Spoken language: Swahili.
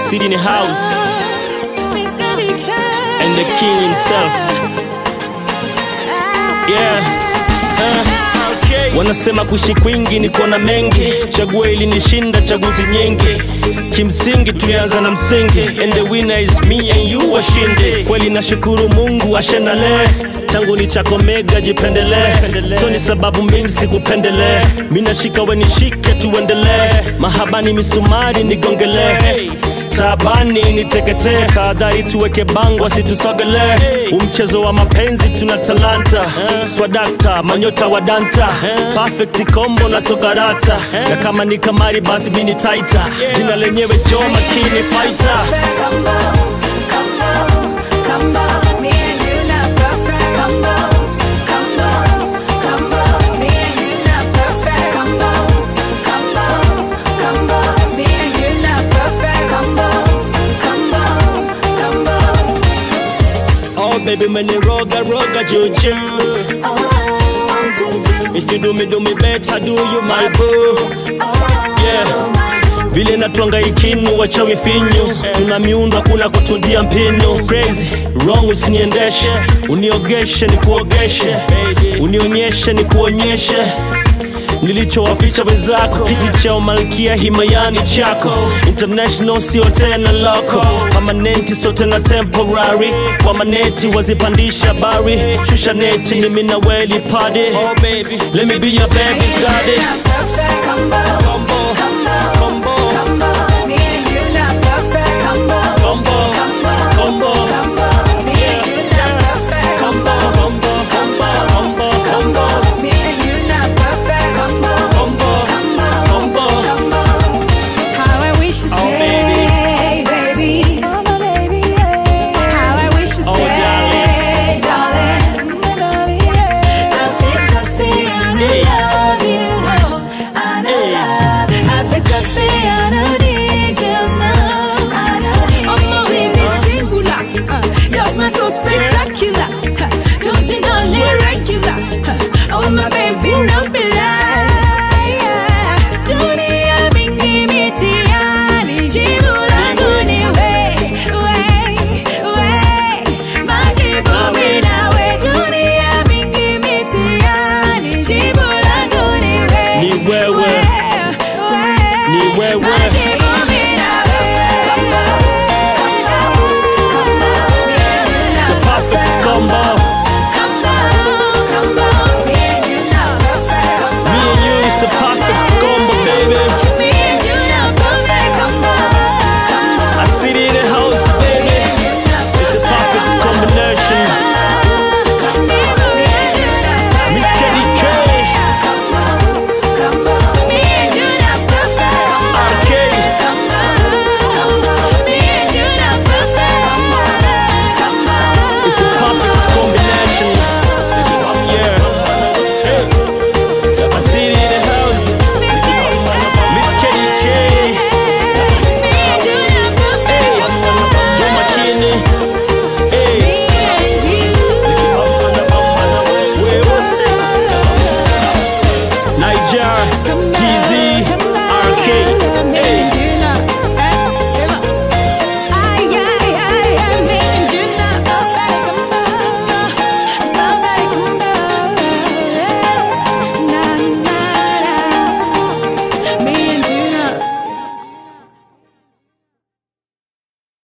City in the house and the king himself. Yeah. Uh. Wanasema kuishi kwingi ni kuona mengi, chaguo ili nishinda chaguzi nyingi. Kimsingi tulianza na msingi, and the winner is me and you washinde. Kweli nashukuru Mungu ashenale, changu ni chako mega, jipendelee. So ni sababu mimi sikupendelee, mimi nashika we nishike, tuendelee. Mahabani misumari nigongelee taabani niteketee, tahadhari tuweke bango asitusogelee. Umchezo wa mapenzi tuna talanta, swadakta manyota wa danta, perfect combo na sokarata, na kama ni kamari basi mini taita, jina lenyewe jo makini fighter. Oh baby meniroga roga juju If you do me do me better do you my boo Yeah vile natwanga ikinu wachawi finyu tuna miundo hakuna kutundia mpinu crazy wrong usiniendeshe uniogeshe ni kuogeshe unionyeshe ni kuonyeshe nilichowaficha wenzako kiti cha umalkia himayani chako international sio tena loko pamanenti sio tena temporary kwa maneti wazipandisha bari shusha neti mimi na weli padi oh baby let me be your baby's daddy combo combo combo combo combo yeah combo combo combo combo combo combo combo How I wish you Oh, say, baby. Oh, my baby, yeah. How I wish you Oh, say, darling. I feel to say I Hey. love you, no. I know Hey. love. I feel to say I don't need you now. I don't need oh, my baby, singular. Uh, Your smile so spectacular. Uh, Don't see no irregular. Uh, Oh, my baby, no lie. Dunia mingi mitihani, jibu langu ni we, we, we. Majibu mimi nawe. Dunia mingi mitihani, jibu langu ni we, Ni wewe. we, we. Ni wewe. Majibu